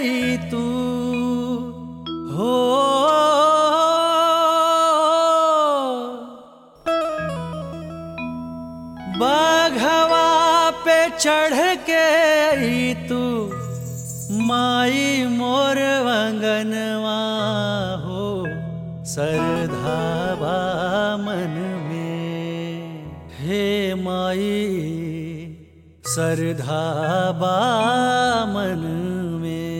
आई तू हो बाघवा पे चढ़ के आई तू माई मोर वंगनवा हो सरधाबा मन में हे माई सरधाबा मन में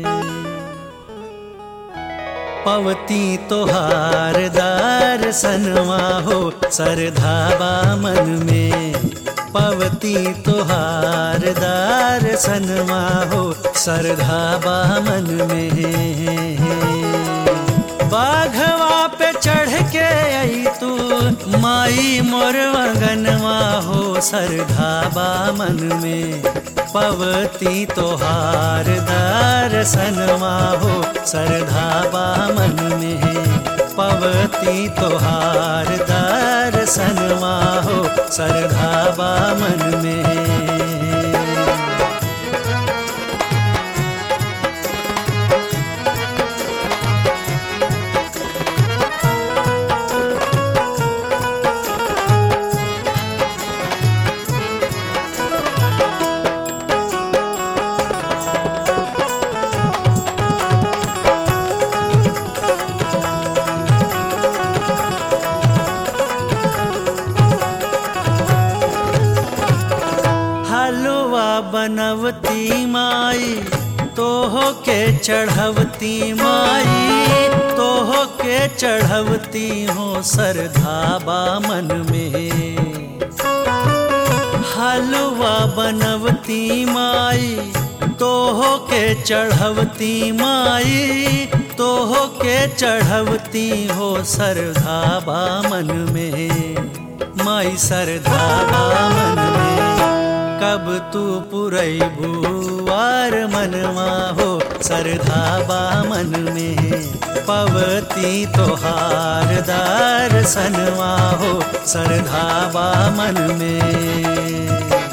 पवती तोहार दर्शनवा हो सरधाबा मन में पवती तोहार दर्शनवा हो सरधाबा मन में बाघवा पे चढ़ के आई तू माई मोर वगनवा हो सरधाबा मन में पवती तोहार दर्शनवा हो सरधाबा मन में पवती तोहार दर्शनवा हो सरधाबा मन में हलवा बनवती माई तोह के चढ़वती माई तोह के चढ़वती हो सरधाबा मन में हलवा बनवती माई तोह के चढ़वती माई तोह के चढ़वती हो सरधाबा मन में माई सरधाबा मन में कब तू पुरई भुआर मनवा हो सरधाबा मन में पवती तोहार दर्शनवा हो सरधाबा मन में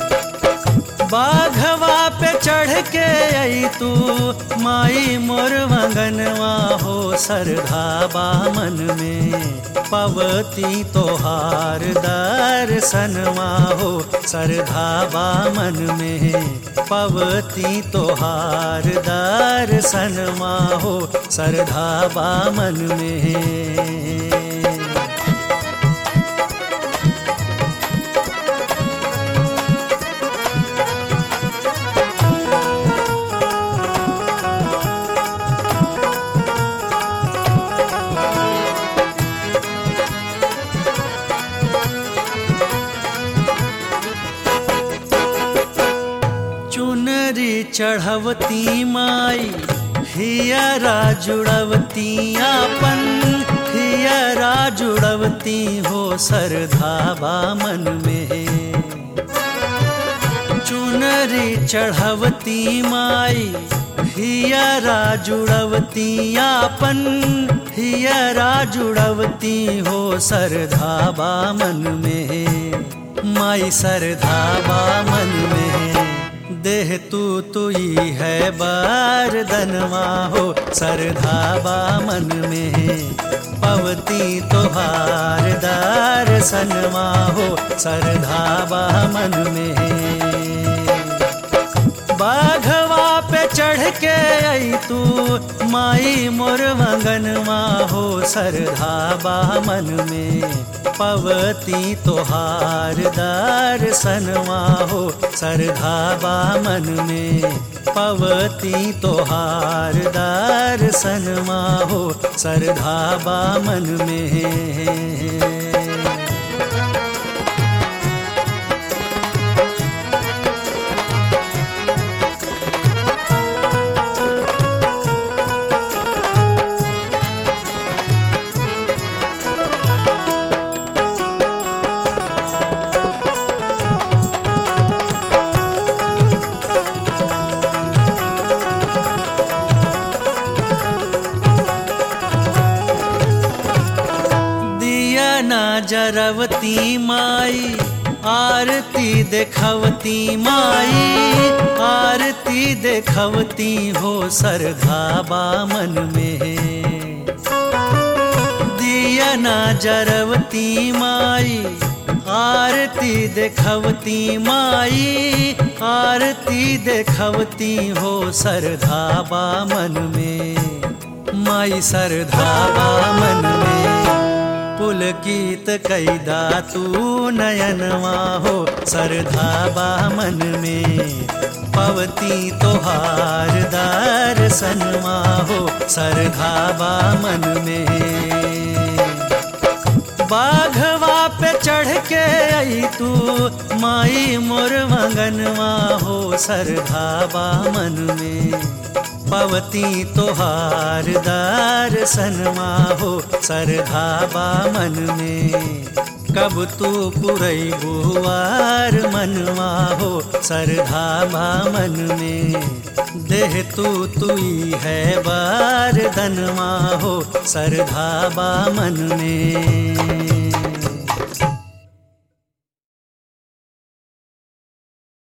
बाघवा पे चढ़ के आई तू माई मोर वंगनवा हो सरधाबा मन में पवती तोहार दर्शनवा हो सरधाबा मन में पवती तोहार दर्शनवा हो सरधाबा मन में चुनरी चढ़वती माई हियरा जुड़वती आपन हियरा जुड़वती हो सरधाबा मन में चुनरी चढ़वती माई हियरा जुड़वती आपन हियरा जुड़वती हो सरधाबा मन में माई सरधाबा मन में देह तू तुई है बार दनवा हो सरधाबा मन में पवती तोहार दर्शनवा हो सरधाबा मन में बाघवा पे चढ़ के आई तू माई मोर वंगनवा हो सरधाबा मन में पवती तोहार दर्शनवा हो सरधाबा मन में पवती तोहार दर्शनवा हो सरधाबा मन में दिया ना जरवती माई आरती देखवती माई आरती देखवती हो सरघाबा मन में दिया ना जरवती माई आरती देखवती माई आरती देखवती हो सरधाबा मन में माई सरधाबा मन में पुलकित कैदा तू नयनवा हो सरधाबा मन में पवती तोहार दर्शनवा हो सरधाबा मन में बाघवा पे चढ़ के आई तू माई मोर मंगनवा हो सरधाबा मन में पवती तोहार दर्शनवा हो सरधाबा मन में कब तू पुरई बुआर मनवा हो सरधाबा मन में देह तू तुई है बार दनवा हो सरधाबा मन में